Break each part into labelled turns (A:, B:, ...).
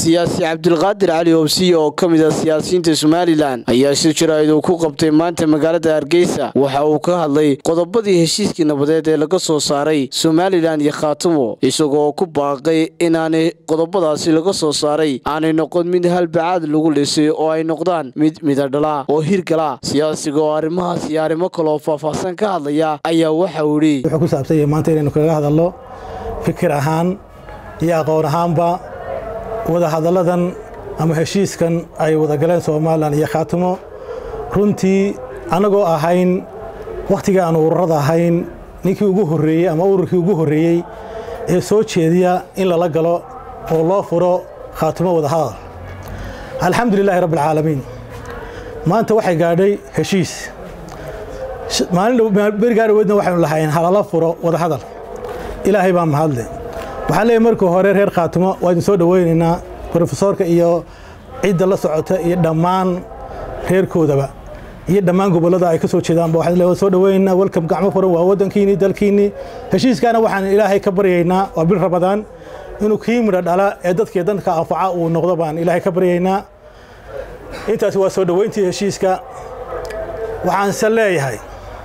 A: siyaasi cabdilqaadir cali hobsiye oo ka mid ah siyaasiyiinta somalilan ayaa shir jaraa'id uu ku qabtay maanta magaalada hargeysa waxa uu ka hadlay qodobadii heshiiskii nabadeed ee laga soo saaray somalilan iyo khaatimo isagoo ku baaqay inaanay qodobadaasi laga soo saaray aanay noqon mid halbacaad lagu lisay oo ay noqdaan mid midadhala oo hirgala siyaasiga oo arrimahaas iyo arrimo kaleoo faahfaahsan ka hadlaya ayaa waxa uu idhi
B: wuxuu ku saabsan yahay maanta inaynu kaga hadalno fikir ahaan iyo aqoon ahaanba wadahadalladan ama heshiiskan ay wadagaleen somalilan iyo khaatimo runtii annagoo ahayn wakhtigii aan ururada ahayn ninkii ugu horreeyey ama ururkii ugu horreeyey ee soo jeediya in lala galo oo loo furo khaatimo wadahadal alxamdu lilaahi rabbi alcaalamiin maanta waxay gaadhay heshiis maalin waxaynu lahayn halala furo wadahadal ilaahay baa mahadle waxaan leeyahy markii hore reer khaatimo waa idin soo dhoweynaynaa brofesoorka iyo cidda la socota iyo dhammaan reerkoodaba iyo dhammaan gobollada ay ka soo jeedaanba waxaan leeyahay soo dhoweynaynaa welcome gacmo furan waa waddankiinii dalkiinii heshiiskaana waxaan ilaahay ka baryaynaa waa bil rabadaan inuu kii midho dhala ee dadkii danka anfaca uu noqdo baan ilaahay ka baryaynaa intaasi waa soo dhoweyntii heshiiska waxaanse leeyahay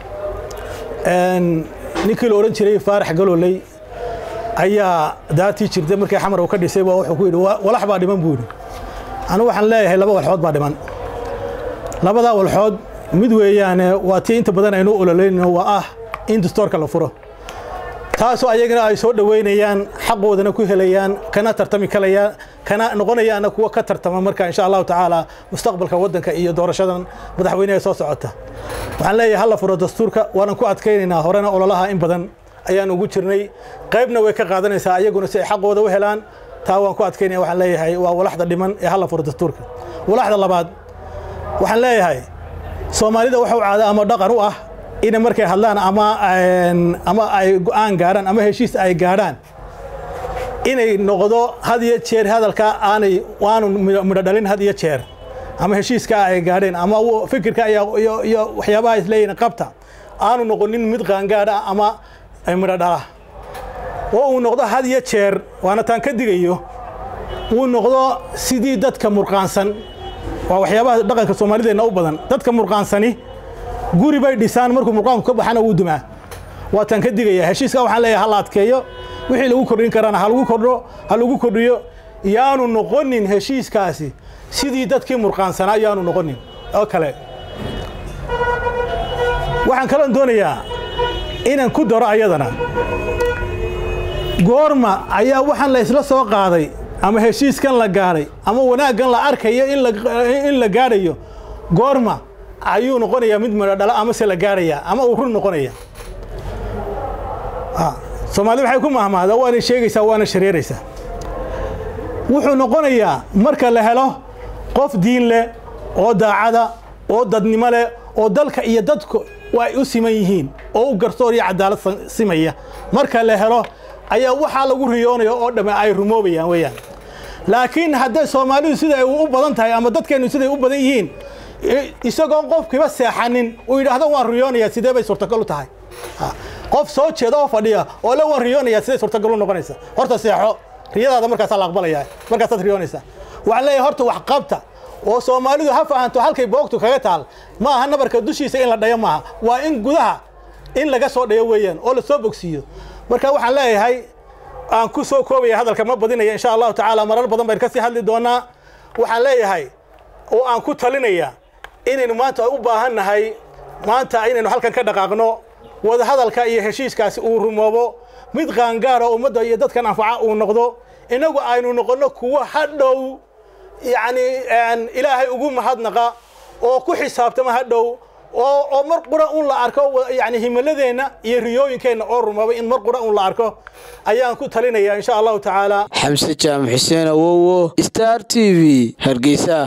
B: ninkii la odhan jiray faarax galooley ayaa daatii jirtay markii xamar uu ka dhisay baa wuxuu ku yidhi walax baa dhiman buu yidhi anigu waxaan leeyahay laba walxood baa dhiman labadaa walxood mid weeyaane waa tii inta badan aynu ololeynayno waa ah in dastoorka la furo taasoo ayagana ay soo dhoweynayaan xaqoodana ku helayaan kana tartami kalayaan kana noqonayaana kuwa ka tartama marka insha allahu tacaala mustaqbalka waddanka iyo doorashadan madaxweyneha soo socota waxaan leeyahay hala furo dastuurka waanan ku adkaynaynaa horena ololaha in badan ayaan ugu jirnay qaybna way ka qaadanaysaa ayaguna si ay xaqooda u helaan taa waan ku adkaynaya waxaan leeyahay waa walaxda dhiman ee hala furo dastuurka walaxda labaad waxaan leeyahay soomaalida waxu caada ama dhaqan u ah inay markay hadlaan ama ama ay go'aan gaadhaan ama heshiis ay gaadhaan inay noqdo had iyo jeer hadalka aanay waanu midho dhalin had iyo jeer ama heshiiska ay gaadheen ama fikirka iyo waxyaabaha isleeyihin qabta aanu noqonin mid qaangaadha ama midho dhala oo uu noqdo had iyo jeer waana taan ka digayo uu noqdo sidii dadka murqaansan waa waxyaabaha dhaqanka soomaalideenna u badan dadka murqaansani guri bay dhisaan markuu murqaanku ka baxana wuu dumaa waa taan ka digaya heshiiska waxaan leeyahay ha la adkeeyo wixii lagu kordhin karana ha lagu kordho ha lagu kordhiyo yaanu noqonin heshiiskaasi sidii dadkii murqaansanaa yaanu noqonin oo kale waxaan kaloon doonayaa inaan ku daro ayadana goorma ayaa waxaan la isla soo qaaday ama heshiiskan la gaadhay ama wanaaggan la arkayo in la gaadhayo goorma ayuu noqonayaa mid midho dhala amase la gaadhayaa ama uu run noqonaya soomaalida waxay ku mahmaada waana sheegaysaa waana shareeraysaa wuxuu noqonayaa marka la helo qof diin leh oo daacada oo dadnimo leh oo dalka iyo dadku ay u siman yihiin oo u garsoor iyo cadaalad simaya marka la helo ayaa waxaa lagu riyoonaya oo dhamme ay rumoobayaan weeyaan laakiin hadday soomaalidu siday u badan tahay ama dadkeennu siday u badan yihiin isagoon qofkiiba seexanin uu yidhaahdo waan riyoonayaa sidee bay suurtagal u tahay qof soo jeeda oo fadhiya oo le waan riyoonayaa siday suurtagal u noqonaysa horta seexo riyadaada markaasaa la aqbalaya markaasaad riyoonaysaa waxaan leeyahay horta wax qabta oo soomaalidu ha fahanto halkay boogtu kaga taal ma aha nabarka dushiisa in la dhayo maaha waa in gudaha in laga soo dhayo weeyaan oo la soo bogsiiyo marka waxaan leeyahay aan ku soo koobaya hadalka ma badinaya insha allahu tacaala marar badan baynu ka sii hadli doonaa waxaan leeyahay oo aan ku talinaya inaynu maanta u baahan nahay maanta inaynu halkan ka dhaqaaqno wadahadalka iyo heshiiskaasi uu rumoobo mid qaangaara ummadda iyo dadkan anfaca uu noqdo innagu aynu noqonno kuwo hadhow yacni ilaahay ugu mahadnaqa oo ku xisaabtama hadhow oo mar qura un la arko yani himiladeenna iyo riyooyinkeenna oo rumoobay in mar qura un la arko ayaan ku talinaya insha allahu tacaala
A: xamse jaamac xuseen awowo star t v hargeysa